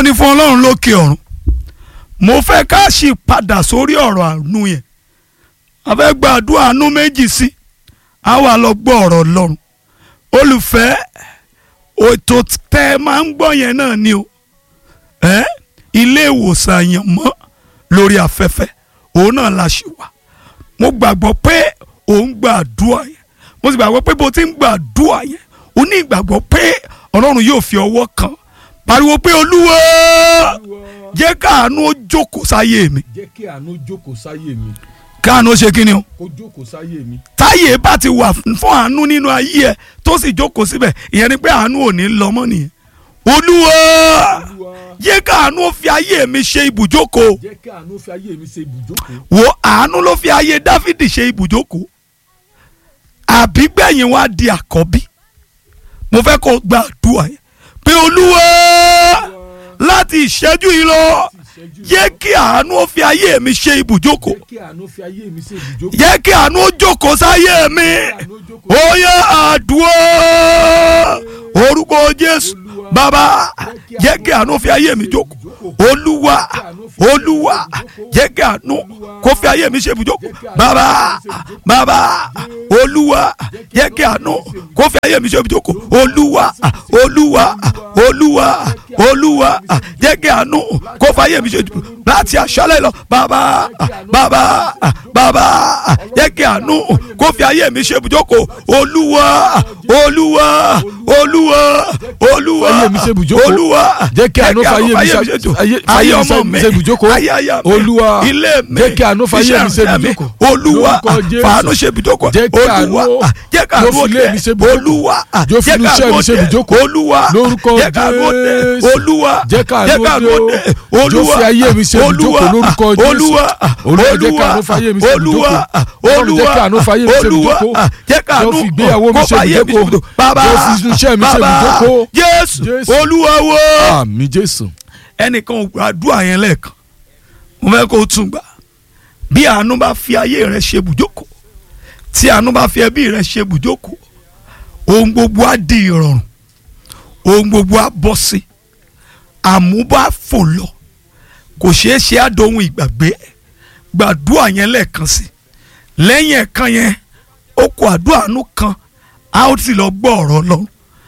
ni fún ọlọ́run lókè ọ̀run mo fẹ́ ká sì padà sórí ọ̀rọ̀ àánú yẹn a fẹ́ gba àdúrà àánú méjì sí a wà lọ gbọ́ ọ̀rọ̀ ọlọ́run olùfẹ́ ètò tẹ́ ẹ máa ń gbọ́ yẹn náà ni o ẹ́ ilé ìwòsàn àyànmọ́ lórí afẹ́fẹ́ òun náà la ṣe wà mo gbàgbọ́ pé òun gba àdúrà yẹn mo sì gbàgbọ́ pé bó ti ń gba àdúrà yẹn o ní ìgbàgbọ́ pé ọlọ́run yóò fi ọwọ́ kan pariwo pé olúwa jẹ́ káàánú ó jókòó sáyé mi jẹ́ kí àánú jókòó sáyé mi káàánú ó ṣe kí ni o kó jókòó sáyé mi. táyé bá ti wà fún àánú nínú ayé ẹ tó sì jókòó síbẹ̀ ìyẹn ni pé àánú ò ní lọ mọ́ nìyẹn olúwa Olúwa jẹ́ káàánú ó fi ayé mi ṣe ibùjókòó jẹ́ kí àánú fi ayé mi ṣe ibùjókòó. wo àánú ló fi ayé dáfídì ṣe ibùjókòó àbígbẹ̀yìn wa di àkọ́bí mo fẹ́ kó gba àdúrà yẹn pé olúwa láti ìṣẹ́jú yìí lọ ìṣẹ́jú jẹ́ kí àánú ó fi ayé mi ṣe ibùjókòó jẹ́ kí àánú fi ayé mi ṣe ibùjókòó. jẹ́ kí àánú ó jókòó sáyé mi àánú jókòó. ó yẹ àdúrà orúkọ jésù bàbá jẹ́ kí àánú fi ayé mi jókòó olúwa olúwa jẹ́ kí àánú kó fi ayé mi ṣe ibùjókòó bàbá bàbá olúwa jẹ́ kí àánú kó fi ayé mi ṣe ibùjókòó olúwa olúwa olúwa olúwa jẹ́ kí àánú kó fi ayé mi ṣe ibùjókòó láti àṣálẹ́ lọ bàbá bàbá bàbá jẹ́ kí àánú kó fi ayé mi ṣe ibùjókòó olúwa olúwa olúwa olúwa Ayé mi ṣe ibùjókòó. olúwa Jẹ́ kí àánú fi ayé mi ṣe- ayé ayé- ayé ayé mi ọmọ ṣe- mi ṣe ibùjókòó. ayé aya mi Olúwa, ilé mi jẹ́ kí àánú fi ayé mi ṣe iṣẹ́ mi, ibùjókòó. olúwa Lórúkọ Jésù. fàánú ṣe ibùjókòó Jẹ́ kí olúwa àánú jẹ́ ká yóò àánú fi ilé mi ṣe ibùjókòó. olúwa Yóò fi jẹ́ inú ká iṣẹ́ mi àánú ṣe dé. ibùjókòó. olúwa Lórúkọ jẹ́ ká àánú dé. Jésù. olúwa Jẹ́ ká àánú jẹ́ ká àánú dé. dé. Yóò olúwa fi ayé mi ṣe olúwa ibùjókòó lórúkọ Jésù. olúwa Olúwa, jẹ́ ká àánú fi ayé mi ṣe olúwa ibùjókòó. Ọlọ́run, jẹ́ ká àánú fi ayé mi ṣe olúwa ibùjókòó. jẹ́ ká Yóò àánú fi ìgbéyàwó mi kó ṣe fi ayé mi ibùjókòó. bàbá Yóò fi iṣẹ́ mi ṣe bàbá ibùjókòó. jésù Jésù. olúwa wo àmì jésù. ẹnìkan ò gbàdúrà yẹn lẹ́ẹ̀kan mo fẹ́ kó o tún gbà bí àánú bá fi ayé rẹ ṣe bùjókòó tí àánú bá fi ẹbí rẹ ṣe bùjókòó ohun gbogbo á di ìrọ̀rùn ohun gbogbo á bọ́ sí àmúbá fò lọ kò ṣeé ṣe á dohun ìgbàgbé gbàdúrà yẹn lẹ́ẹ̀kan sí lẹ́yìn ẹ̀kan yẹn ó kó àdúrà àánú kan a ó sì lọ gbọ́ ọ̀rọ̀ Ọlọ́run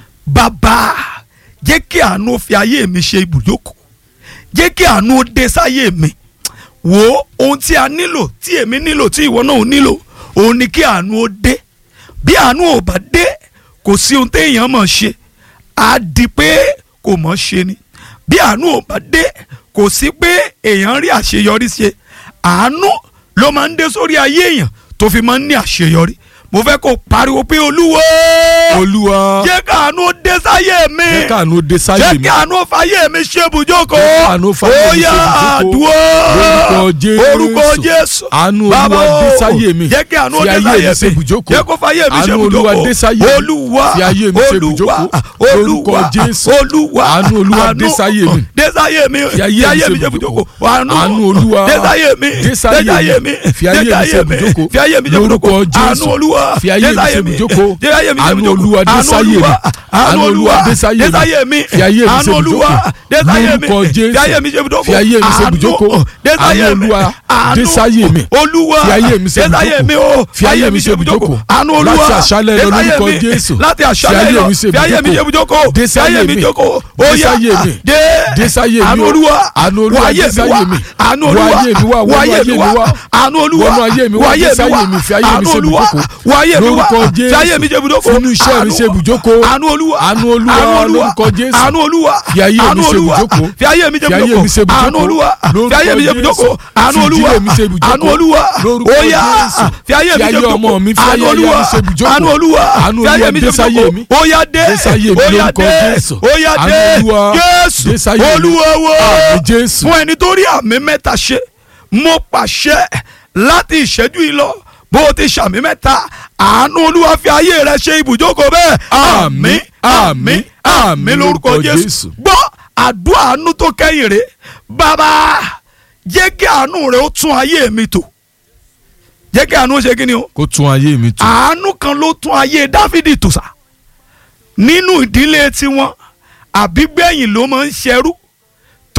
bàbá jẹ́ kí àánú fi ayé mi ṣe ibùjókòó jẹ́ kí àánú ó dé sáyé mi wo ohun tí a nílò tí èmi nílò tí ìwọ náà ò nílò òun ni kí àánú ó dé bí àánú ò bá dé kò sí ohun téèyàn mọ̀ ṣe á di pé kò mọ̀ ṣe ni bí àánú ò bá dé kò sí pé èèyàn rí àṣeyọrí ṣe àánú ló máa ń dé sórí ayé èèyàn tó fi máa ń ní àṣeyọrí mo fẹ́ kó pariwo pé olúwo olúwa jẹ́ káàánú ó dé sáyé mi jẹ́ káàánú dé sáyé jẹ́ mi. kí àánú fàyè mi ṣe ibùjókòó Jẹ́ kí àánú fàyè mi ṣe Ó yá ibùjókòó. àdúrà Lórúkọ Jésù. orúkọ jésù Àánú Olúwa Bàbá dé o, sáyé mi. jẹ́ kí àánú ó Fi dé ayé mi sáyé ṣe ibùjókòó. jẹ́ kó fàyè mi ṣe Àánú Olúwa ibùjókòó dé sáyé mi. olúwa Fi ayé mi ṣe olúwa ibùjókòó. Lórúkọ olúwa Jésù. olúwa Àánú Olúwa dé sáyé mi. dé sáyé mi Fi ayé mi ṣe ibùjókòó. Àánú Olúwa dé sáyé mi dé sáyé mi. Fi ayé mi ṣe ibùjókòó. fi ayé mi ṣe Lórúkọ ibùjókòó Jésù. àánú olúwa Fi ayé dé mi sáyé ṣe ibùjókòó. dé sáyé mi ṣe Àánú ibùjókòó. Olúwa dé Àánú sáyé mi. Olúwa, Àánú Olúwa dé sáyé dé mi. sáyé mi Fi ayé mi ṣe àánú olúwa ibùjókòó. dé sáyé mi Lórúkọ Jésù. fi ayé mi ṣe ibùjókòó Fi ayé mi ṣe Àánú, ibùjókòó. dé sáyé Àánú mi Olúwa Àánú, dé sáyé mi. olúwa Fi ayé mi ṣe dé sáyé mi o Fi ayé mi ṣe ibùjókòó. àánú olúwa Láti àṣálẹ́ dé lọ sáyé lórúkọ mi. Jésù. láti Fi àṣálẹ́ ayé lọ mi ṣe fi ayé mi ṣe ibùjókòó. ibùjókòó Dé fi ayé sáyé mi mi. jókòó Dé ó yá sáyé mi. dé Dé sáyé mi àánú o. olúwa Àánú Olúwa wọ ayé dé mi sáyé wá mi. àánú Wọ olúwa ayé mi wá, wọ wọnú ayé ayé mi mi wá wá. àánú olúwa Wọnú ayé mi wá, wọ ayé dé mi sáyé wá mi, fi ayé mi àánú ṣe olúwa ibùjókòó. wọ ayé mi wá Lórúkọ fi ayé mi ṣe ibùjókòó Fínú iṣẹ́ mi ṣe ibùjókòó. àánú olúwa Àánú Olúwa, àánú olúwa lórúkọ Jésù. àánú olúwa Fi ayé mi àánú ṣe olúwa ibùjókòó. fi ayé mi ṣe Fi ayé mi ṣe ibùjókòó àánú ibùjókòó. olúwa fi Lórúkọ ayé mi ṣe Jésù. ibùjókòó àánú Fi olúwa ìdílé mi ṣe ibùjókòó. àánú olúwa Lórúkọ ó yá Jésù. fi ayé mi Fi ṣe ayé ibùjókòó ọmọ mi, fi àánú ayé aya mi olúwa ṣe ibùjókòó. àánú olúwa Àánú fi ayé Olúwa mi dé ṣe sáyé ibùjókòó mi. ó yá dé Dé sáyé mi ó yá lórúkọ dé Jésù. ó yá Àánú dé Olúwa Jésù dé sáyé mi. olúwa wo Àmín Jésù. fún ẹni tó rí àmì mẹ́ta ṣe mo pàṣẹ láti ìṣẹ́jú yìí lọ bó o ti ṣàmì mẹ́ta àánú olúwa fi ayé rẹ ṣe ibùjókòó bẹ́ẹ̀ Àmín, àmín, àmín lórúkọ lórúkọ jésù Jésù. gbọ́ àdúrà àánú tó kẹ́yìn rè bàbá jẹ́ kí àánú rẹ ó tún ayé mi tò jẹ́ kí àánú ó ṣe kí ni o kó tún ayé mi tù. àánú kan ló tún ayé dáfídì tò sá nínú ìdílé tiwọn àbígbẹ̀yìn ló máa ń ṣẹrú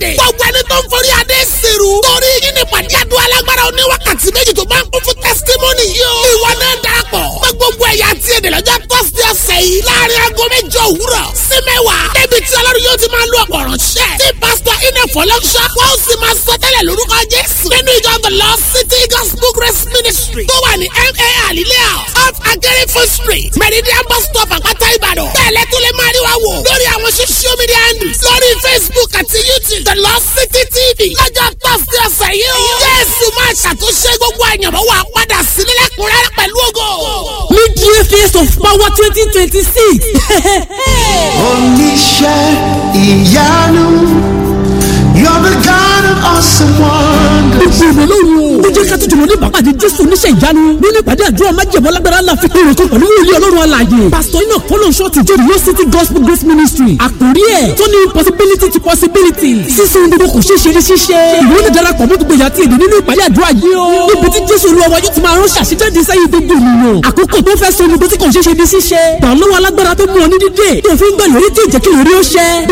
friday gbogbo ẹni tó ń forí adé sèrú torí yín ní pàdé àdúrà alágbára oníwákàtí méjì tó bá ń kún fún testimony yìí o ìwọ náà darapọ̀ pé gbogbo ẹ̀yà àti èdè lọ́jọ́ thursday ọ̀sẹ̀ yìí láàrin aago mẹ́jọ òwúrọ̀ sí mẹ́wàá débi tí ọlọ́run yóò ti máa lo ọ̀pọ̀ ránṣẹ́ tí pásítọ̀ iná fọlọ́ṣọ́ wọ́n sì máa sọ tẹ́lẹ̀ lórúkọ jésù nínú ìjọ the lost city gospel grace ministry tó wà ní ma alilea off akérèfo street meridian bus stop àpáta ìbàdàn bẹ́ẹ̀lẹ́ tó lè máa rí wa wò lórí àwọn social media handles lórí facebook àti youtube the lost city tv lọ́jọ́ thursday ọ̀sẹ̀ yìí o jésù máa ṣàtúnṣe gbogbo àyànmọ́ wa padà sí nílẹ̀kùnrẹ́rẹ́ pẹ̀lú ògo. mid-year face of power twenty twenty six. oníṣẹ́ ìyanu you're the God of awesome wonders. gbogbo ìwé lóru o. ó jẹ́ ká tó jùlọ ní ìbápàdé jésù oníṣẹ́ ìyanu nínú ìpàdé àdúrà májèmọ́ lágbára ńlá fi èrò kan pẹ̀lú wòlíì ọlọ́run alààyè. pásítọ̀ iná fọlọ́nṣọ́ ti jẹ́ real city gospel grace ministry. àkórí ẹ̀ tó ní possibility to possibility. sísun gbogbo kò ṣeé ṣe ní ṣíṣe. ìwé ní darapọ̀ mọ́ gbogbo ìyàtí èdè nínú ìpàdé àdúrà yìí o. níbi tí jésù olúwa wa yóò ti máa ránṣẹ́ àṣejáde sẹ́yìn gbogbo ènìyàn. àkókò tó fẹ́ sọ gbogbo tí kò ṣeé ṣe ní ṣíṣe. gbà lọ́wọ́ alágbára tó mú ọ ní dídè. tó fi ń gbọ́ ìrírí tí ì jẹ́ kí ìrírí ó ṣẹ.